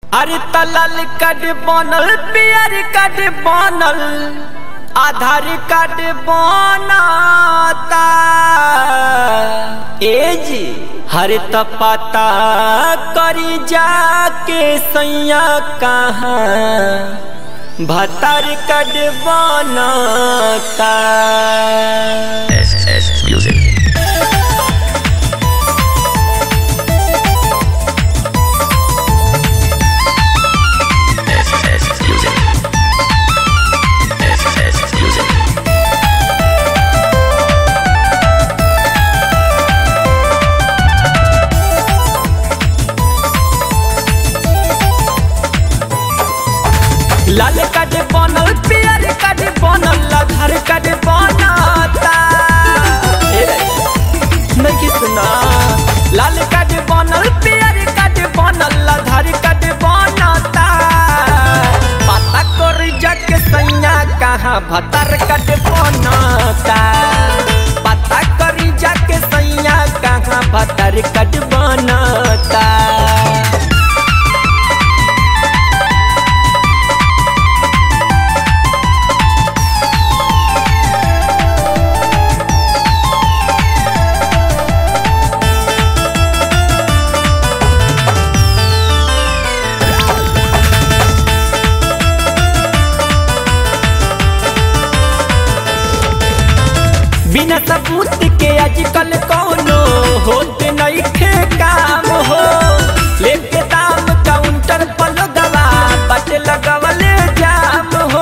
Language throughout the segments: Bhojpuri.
अरे तलल कड बनल पियर कड बनल आधार कार्ड बनाता ए जी हर त पता करी जाके सैया कहाँ भतर कड बनाता SS Music. SS Music. SS Music. लाल कड बनल पियर कड बनल आधार कड बनाता ए रे, नहीं सुना लाल कड बनल पियर कड बनल आधार कड बनाता पता कर जग सैया कहाँ भतर कड बनाता पता कर जग सैया कहाँ भतर कड बनाता बिना सबूत के आजकल कौनो होत नइखे काम हो लेके दाम काउंटर पर लगवा बट लगवले जाम हो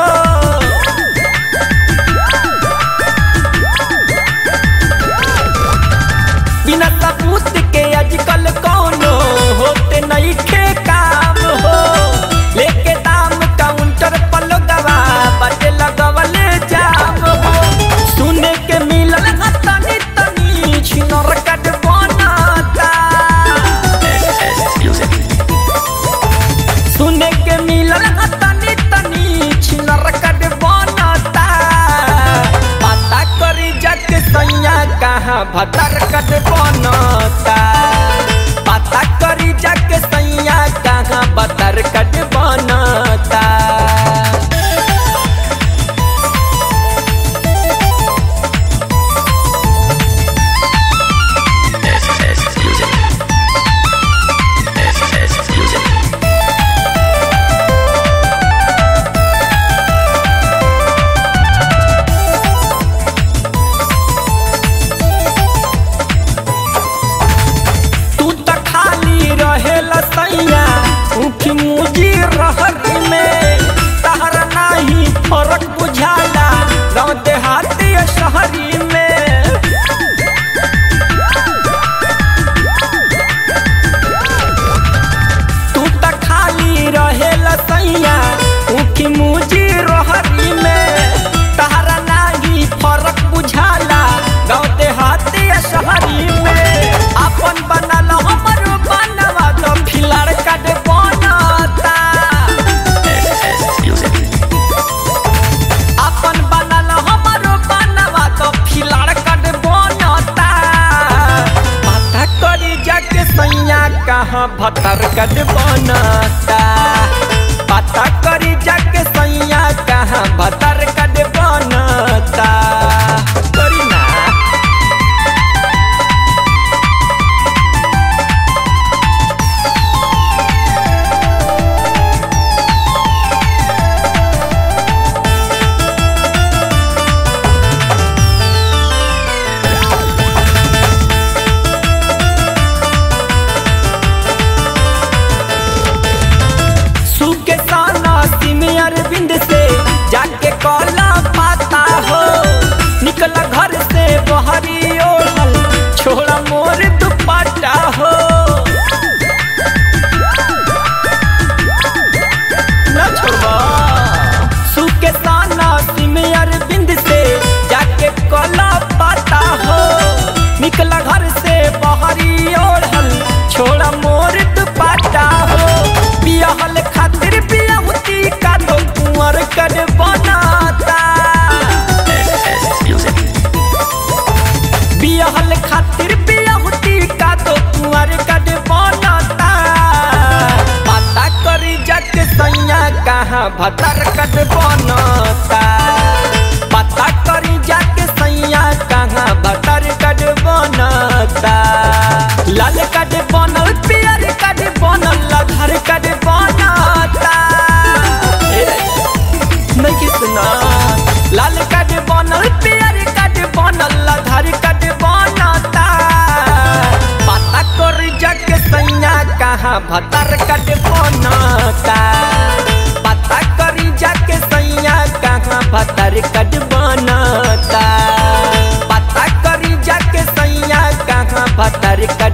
बिना सबूत के आजकल कौनो होत नइखे काम हो लेके दाम काउंटर पर लगवा बट लगवले जाम हो सुने के मिलल ह तनी तनी छिनर कट बनाता SS Music. सुने के मिलल ह तनी तनी छिनर कट बनाता पता करी जग सैया कहाँ भतर कट बनाता पता करी जग सैया कहाँ भतर कट बनाता SS Music. SS Music. तू त खाली रहेला सैया उखी मुजी करी जाके सैया कहाँ भतर कट बनता पता करी जाके सैया कहाँ भतर कट बनता लाल कट बनल पियर कट बनल लधर कट बनता ए, नहीं सुना लाल कट बनल पियर कट बनल लधर कट बनता पता करी जाके सैया कहाँ भतर कट बनता पता करी जाके सैया कहाँ भतर कट बनता पता करी जाके सैया कहाँ भतर कट